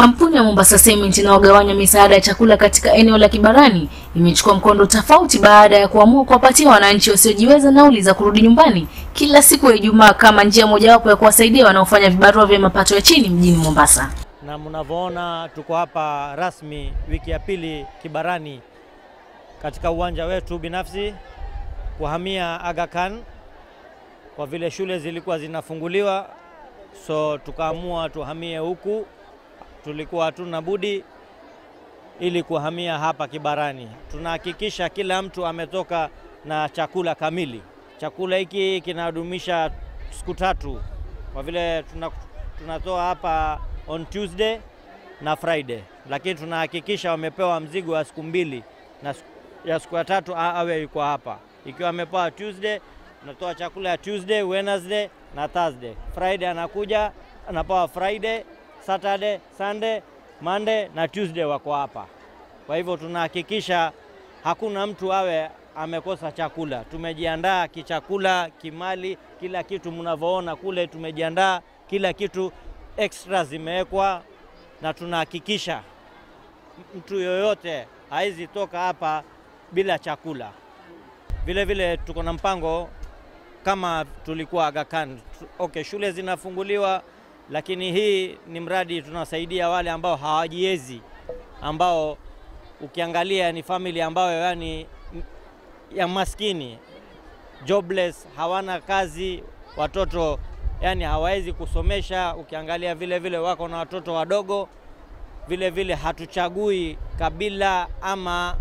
Kampuni ya Mombasa Cement inayogawanya misaada ya chakula katika eneo la Kibarani imechukua mkondo tofauti baada ya kuamua kuwapatia wananchi wasiojiweza nauli za kurudi nyumbani kila siku ya Ijumaa kama njia mojawapo ya kuwasaidia wanaofanya vibarua vya mapato ya chini mjini Mombasa. Na mnavyoona tuko hapa rasmi wiki ya pili Kibarani katika uwanja wetu binafsi kuhamia Aga Khan kwa vile shule zilikuwa zinafunguliwa, so tukaamua tuhamie huku. Tulikuwa hatuna budi ili kuhamia hapa Kibarani. Tunahakikisha kila mtu ametoka na chakula kamili. Chakula hiki kinadumisha siku tatu, kwa vile tuna, tunatoa hapa on Tuesday na Friday, lakini tunahakikisha wamepewa mzigo wa siku mbili na ya siku ya tatu awe yuko hapa. Ikiwa amepewa Tuesday, tunatoa chakula ya Tuesday, Wednesday na Thursday. Friday anakuja anapewa Friday, Saturday, Sunday, Monday na Tuesday wako hapa. Kwa hivyo tunahakikisha hakuna mtu awe amekosa chakula. Tumejiandaa kichakula, kimali, kila kitu mnavyoona kule, tumejiandaa kila kitu, extra zimewekwa, na tunahakikisha mtu yoyote haizi toka hapa bila chakula. Vile vile tuko na mpango kama tulikuwa Aga Khan. Okay, shule zinafunguliwa, lakini hii ni mradi tunasaidia wale ambao hawajiwezi, ambao ukiangalia ni family ambayo yani ya maskini jobless, hawana kazi, watoto yani hawawezi kusomesha. Ukiangalia vile vile wako na watoto wadogo. Vile vile hatuchagui kabila ama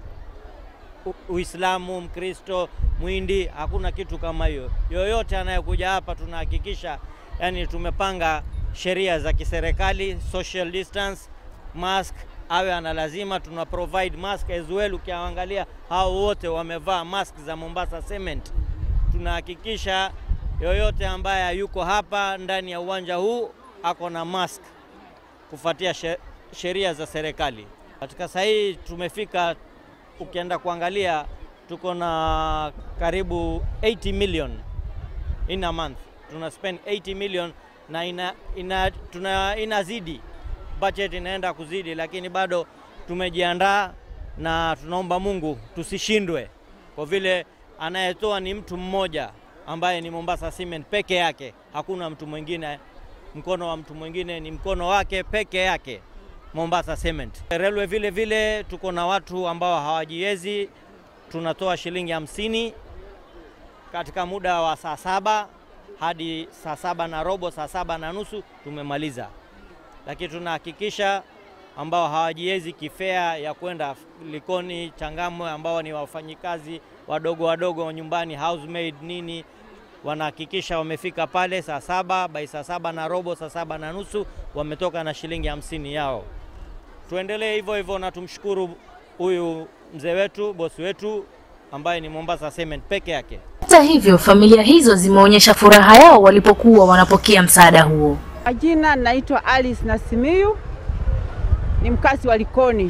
Uislamu, Mkristo, Mwindi, hakuna kitu kama hiyo. Yoyote anayekuja hapa tunahakikisha yani tumepanga sheria za kiserikali, social distance, mask awe ana lazima, tuna provide mask as well. Ukiangalia hao wote wamevaa mask za Mombasa Cement. Tunahakikisha yoyote ambaye yuko hapa ndani ya uwanja huu ako na mask kufuatia sheria za serikali. Katika sahihi tumefika, ukienda kuangalia tuko na karibu 80 million in a month, tuna spend 80 million na ina, ina, tuna, inazidi budget inaenda kuzidi, lakini bado tumejiandaa na tunaomba Mungu tusishindwe, kwa vile anayetoa ni mtu mmoja ambaye ni Mombasa Cement peke yake, hakuna mtu mwingine. Mkono wa mtu mwingine ni mkono wake peke yake, Mombasa Cement. Railway vile vile tuko na watu ambao hawajiwezi, tunatoa shilingi hamsini katika muda wa saa saba hadi saa saba na robo, saa saba na nusu tumemaliza lakini tunahakikisha ambao hawajiwezi kifea ya kwenda Likoni, Changamwe, ambao ni wafanyikazi wadogo wadogo nyumbani, housemaid nini, wanahakikisha wamefika pale saa saba by saa saba na robo, saa saba na nusu wametoka na shilingi hamsini yao. Tuendelee hivyo hivyo, na tumshukuru huyu mzee wetu, bosi wetu ambaye ni Mombasa Cement peke yake. Hata hivyo, familia hizo zimeonyesha furaha yao walipokuwa wanapokea msaada huo. Majina naitwa Alice Nasimiyu, ni mkazi wa Likoni.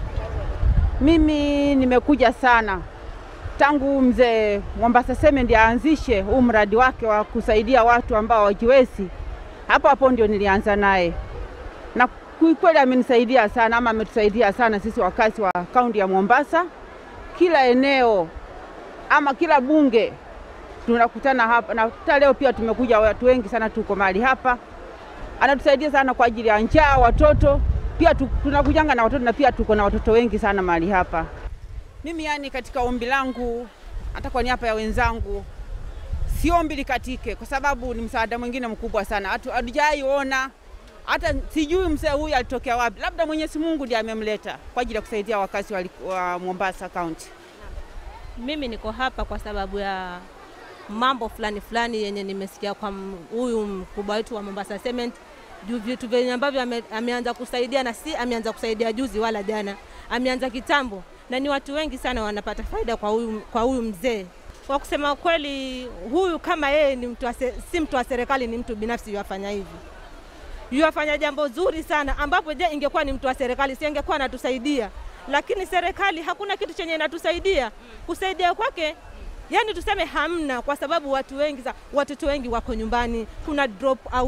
Mimi nimekuja sana tangu mzee Mombasa Cement aanzishe huu mradi wake wa kusaidia watu ambao hawajiwezi. Hapo hapo ndio nilianza naye, na kweli amenisaidia sana, ama ametusaidia sana sisi wakazi wa kaunti ya Mombasa. Kila eneo ama kila bunge tunakutana hapa, na hata leo pia tumekuja watu wengi sana, tuko mahali hapa anatusaidia sana kwa ajili ya njaa watoto pia tu, tunakujanga na watoto na pia tuko na watoto wengi sana mahali hapa. Mimi yani, katika ombi langu hata kwa niaba ya wenzangu, siombi likatike, kwa sababu ni msaada mwingine mkubwa sana, hatujaiona hata sijui mzee huyu alitokea wapi, labda Mwenyezi Mungu ndiye amemleta kwa ajili ya kusaidia wakazi wa, wa Mombasa County. Mimi niko hapa kwa sababu ya mambo fulani fulani yenye nimesikia kwa huyu mkubwa wetu wa Mombasa Cement juu vitu vyenye ambavyo ame, ameanza kusaidia na si ameanza kusaidia juzi wala jana, ameanza kitambo, na ni watu wengi sana wanapata faida kwa huyu, kwa huyu mzee. Kwa kusema kweli, huyu kama yeye ni mtu si mtu wa serikali, ni mtu binafsi yuafanya hivi, yuafanya jambo zuri sana, ambapo je, ingekuwa ni mtu wa serikali si angekuwa anatusaidia, lakini serikali hakuna kitu chenye inatusaidia. Kusaidia kwake yani tuseme hamna, kwa sababu watu wengi, watoto wengi wako nyumbani, kuna drop out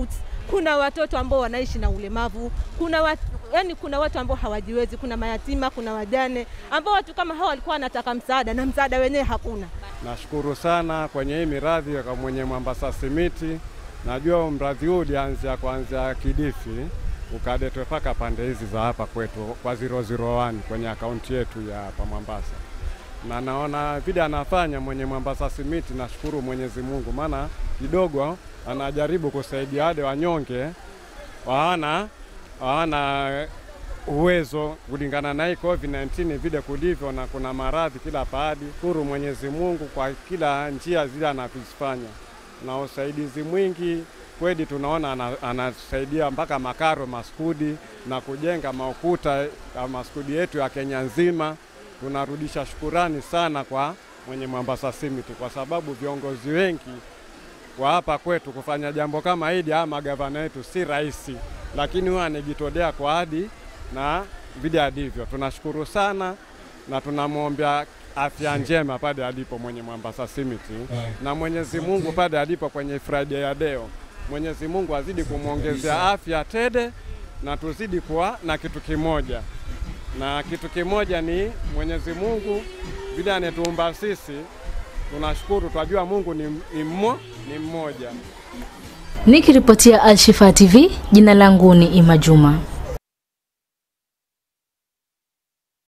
kuna watoto ambao wanaishi na ulemavu, kuna watu, yani kuna watu ambao hawajiwezi, kuna mayatima, kuna wajane ambao watu kama hao walikuwa wanataka msaada na msaada wenyewe hakuna. Nashukuru sana kwenye hii miradi kwa mwenye Mwambasa Simiti. Najua mradi huu ulianzia kuanzia Kidifi ukaletwe mpaka pande hizi za hapa kwetu kwa 001 kwenye akaunti yetu ya hapa Mwambasa, na naona vile anafanya mwenye Mwambasa Simiti, nashukuru Mwenyezi Mungu, maana kidogo anajaribu kusaidia wale wanyonge hawana hawana uwezo kulingana na hii COVID-19 vile kulivyo, na kuna maradhi kila pahali. Shukuru Mwenyezi Mungu kwa kila njia zile anazifanya na usaidizi mwingi kweli, tunaona ana- anasaidia mpaka makaro maskudi na kujenga maukuta ya maskudi yetu ya Kenya nzima. Tunarudisha shukurani sana kwa mwenye Mwambasa Simiti kwa sababu viongozi wengi wa hapa kwetu kufanya jambo kama hili, ama magavana wetu si rahisi, lakini huwa anajitolea kwa hadi na vile alivyo. Tunashukuru sana na tunamwombea afya njema pale alipo mwenye Mwambasa Simiti, na Mwenyezi Mungu pale alipo kwenye Friday ya leo, Mwenyezi Mungu azidi kumwongezea afya tele na tuzidi kuwa na kitu kimoja, na kitu kimoja ni Mwenyezi Mungu vile anetuumba sisi. Tunashukuru, twajua Mungu ni, ni, mmo, ni mmoja. Nikiripotia Alshifa TV, jina langu ni Ima Juma.